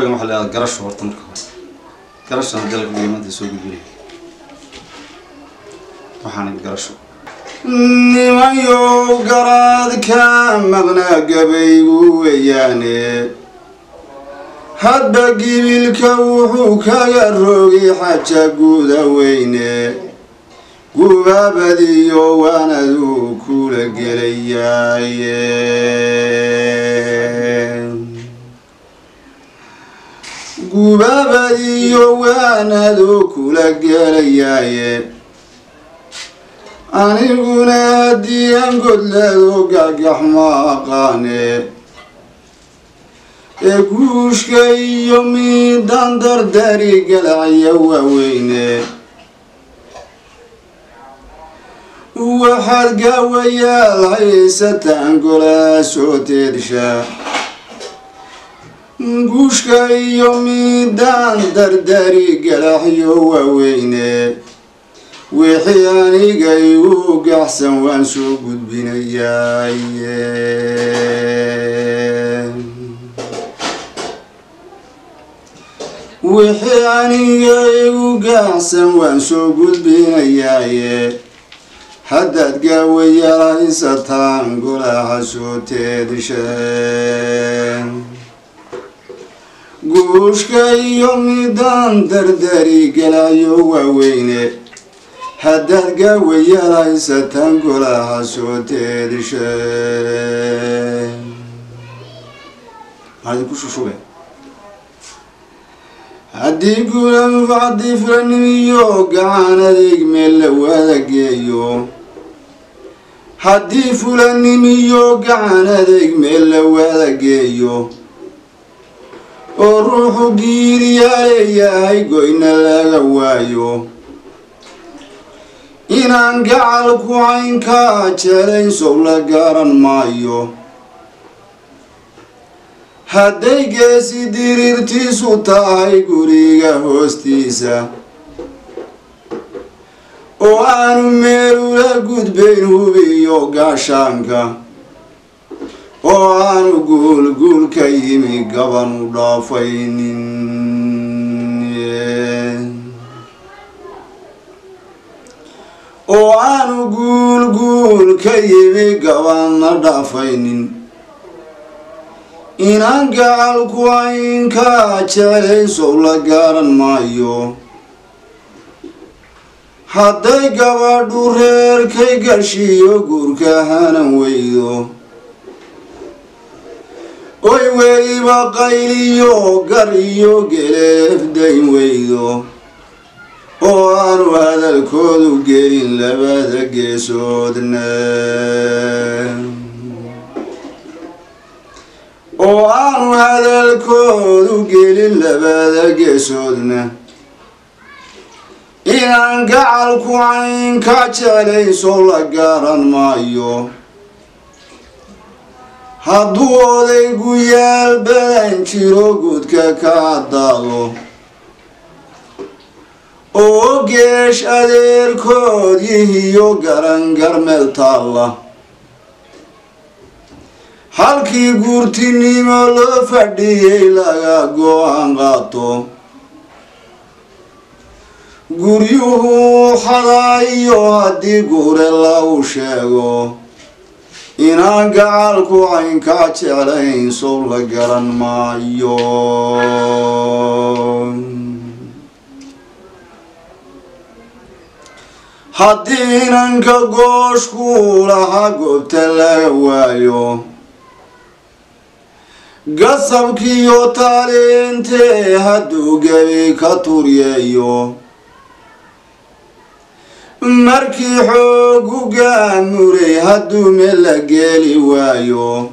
gabaygan waxaa la yihahdaa garasho horta marka hore garashana dalka geemanta soo gudbinaya waxaana garasho nimayow garaadka maqnaa gabaygu weeyaane hadba gibilka wuxuu kaga rogay xaja guuda weyne gubaabadiyo waanaduu kula gelayaaye gubaabadiyo waanaduu kula gelayaaye aniguna haddii aan godleedo gagax ma aqaane ee guushka iyo miidaan dardari galacya waaweyne waxaad gaawayaal haysataan golaha soo teedsha guushka iyo miidaan dardari galaxyo waaweyne wixii aniga igu gaxsan waan soo gudbinayaaye wixii aniga igu gaxsan waan soo gudbinayaaye haddaad gaawayaal haysataan golaha soo teedisheen guushka iyo midaan dardari galayo waaweyne haddaad gaawayaal haysataan golaha soo teedisheen maxaad ku shushube haddii guulan haddii fulanimiyo gacan adeeg meel la wada geeyo haddii fulanimiyo gacan adeeg meel la wada geeyo oo ruuxu giiriyaa leeyahay goyna laga waayo inaan gacalku caynkaa jelayn sow la garan maayo hadday geesi diriirtiisu tahay guriga hoostiisa oo aanu meelula gudbayn hubiyo gaashaanka oo aanu guul guul ka yimi gaban u dhaafaynin oo aanu guul guul ka yimi gabanna dhaafaynin inaan gacalku caynkaa jeclayn sow la gaaran maayo hadday gabadhu reerkay gashiyo guurka hanan weydo oy weliba qayliyo gar iyo geleefdayn weydo oo aanu hadalkoodu gelin labada geesoodna oo aanu hadalkoodu gelin labada geesoodna inaan gacalku caynka jeclayn soo la gaaran maayo hadduu odaygu yaal badan jiro gudka ka daalo oo geesh adeerkood yihiyo garan garmeel taalla halkii guurtinimo loo fadhiyey laga go-aan qaato guryuhu xadaayo haddii guure lagu sheego inaan gacalku caynkaa jeclayn sow la garan maayo haddii inanka gooshku lahaa goobta laga waayo gasabkiiyo taaliintee hadduu gebi ka turyeeyo markii xoogu gaamuray hadduu meel la geeli waayo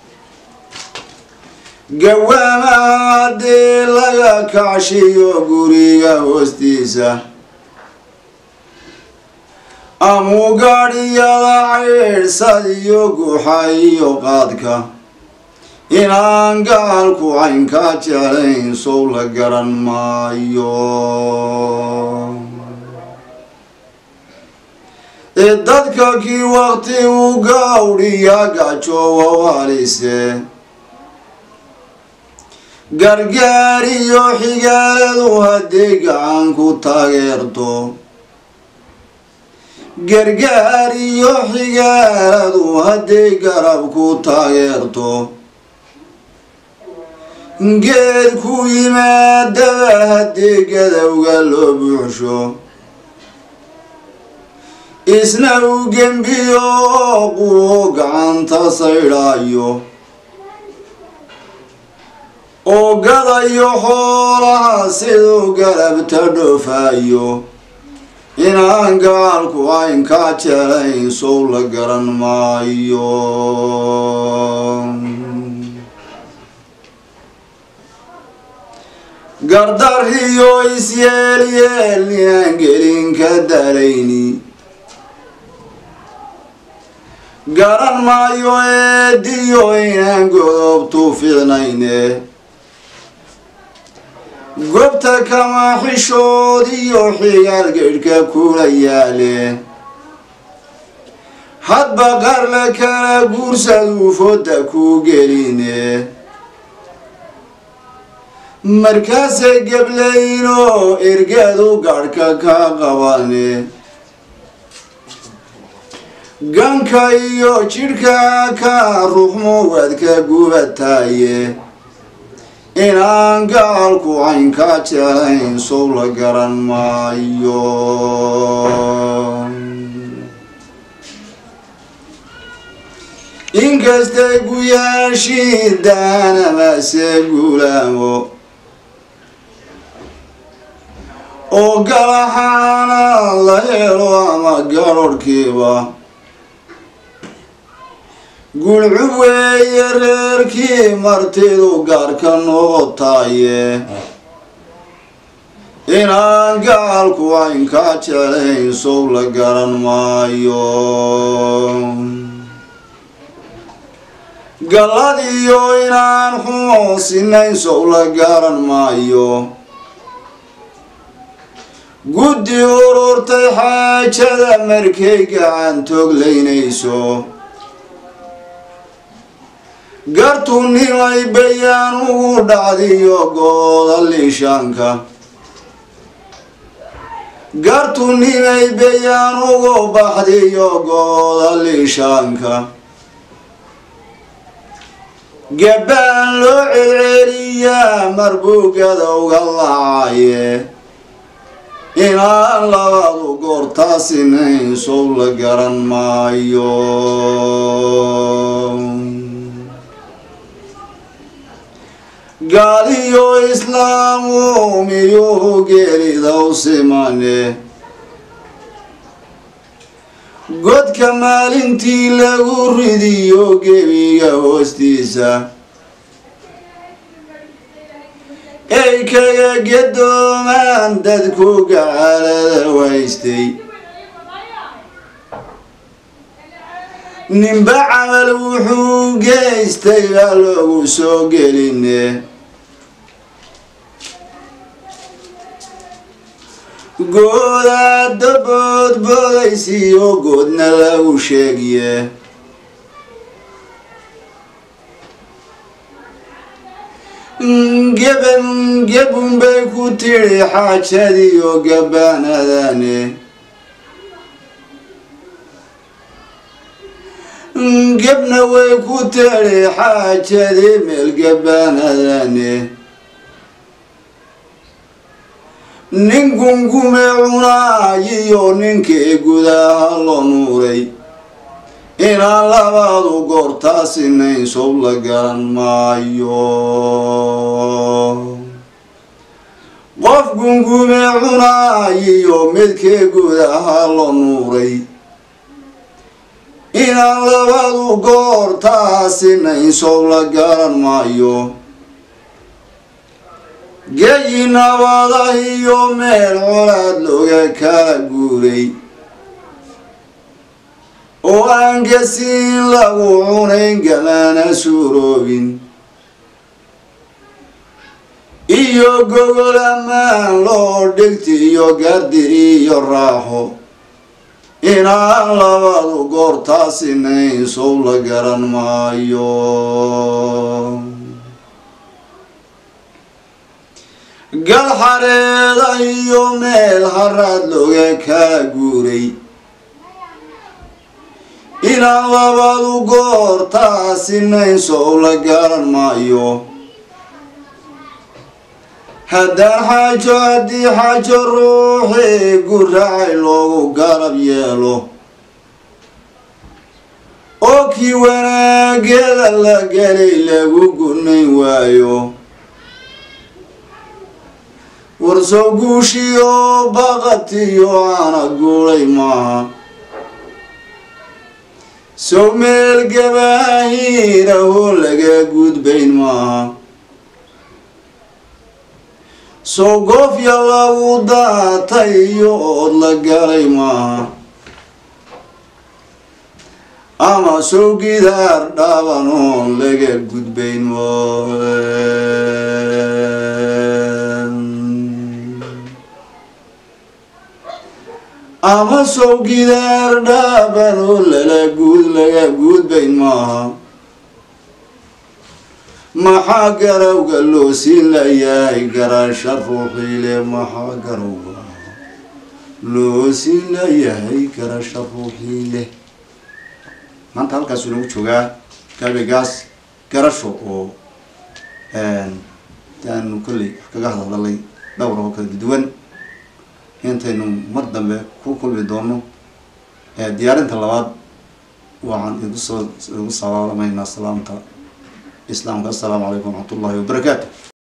gawaama haddii laga kacshiyo guriga hoostiisa amuu gaadhiyada caydhsad iyo guuxa iyo qaadka inaan gaalku caynkaa jeclayn sow la garan maayo ee dadka kii waqti u gawdhiya gajoowa walise gargaar iyo xigaaladu hadday gacan ku taageerto gargaar iyo xigaaladu hadday garab ku taageerto geed ku yimaadaba haddii gadowga loo buuxsho isna u gembiyo quwo gacanta saydhaayo oo gadayo xoolaha siduu garabta dhoofayo inaan gaalku aynkaa jelayn sow la garan maayo gardariyo isyeel-yeel inaan gelin ka dalayni garan maayo eediyo inaan godobtu ficnayne gobta kama xishood iyo xigaal gedhka kula yaale hadba qarla kala guursaduu fodda ku geline markaasay geblaynoo ergeedu garhka ka qabane ganka iyo jidhka ka ruxmo waadka gubataaye inaan gaalku caynkaa jelayn sow la garan maayo inkastay guyaashii daanamase guulaamo oo galaxaana la helo ama garorhkiiba gulcub weeye reerkii martidu gaarka noqotaaye inaan gaalku caynkaa jelayn sow la garan maayo galladiyo inaan xumoosinayn sow la garan maayo guddi ururtay xaajada markay gacan toglaynayso gartu nimay bayaan ugu dhacdiyo gooda liishaanka gartu nimay bayaan ugu baxdiyo gooda liishaanka gabbaan loo celceliyaa marbugada uga lacaaye inaan labadu goortaasinayn sow la garan maayo gaaliyo islaamu miyuhu geelidaw simane godka maalintii lagu ridiyo gebiga hoostiisa ay kaga gadoomaan dadku gacalada waystay ninba camal wuxuu geystay baa loogu soo geline goodaada boodboodaysiyo goodna lagu sheegiye geban gebun bay ku tidhi xaajadiyo gabaanadane gebna way ku tidhi xaajadii meel gabaanadane nin gungume cunaayiyo ninkii gudaha loo nuuray inaan labadu goortaasinayn sow la garan maayo qof gungume cunaayiyo midkii gudaha loo nuuray inaan labadu goortaasinayn sow la garan maayo geyi nabada iyo meel colaad looga kala guuray oo aan gasiin lagu cunayn gamana suuroobin iyo gogol ammaan loo dhigti iyo gardi iyo raaxo inaan labadu goortaasinayn sow la garan maayo gal xareeda iyo meel haraad looga kaa guuray inaan labadu goortaasinayn sow la garan maayo haddaan xaajo haddii xaajo ruuxii guraacay loogu garab yeelo oo kii wanaageeda la gelay lagu gunayn waayo warsow guushiyo baqatiyo aana guulay maaha sow meel gabaahiirahoo laga gudbayn maaha sow goofya lagu daatay iyo ood la galay maaha ama sow gidaar dhaaban oon laga gudbayn ama sow gidaar dhaaban oo lala guud laga gudbayn maaha maxaa garawga loo siin layahay garasha ruuxiile maxaa garawga loo siin layahay garasha ruuxiile maanta halkaasuu nagu joogaa gabegaas garasho oo aanu kolley wax kaga hadalay dhowr oo kala duwan intaynu mar dambe ku kulmi doono diyaarinta labaad waxaan igu soo igu salaamaynaa salaamta islaamka assalaamu calaykum waraxmat ullahi wabarakaatu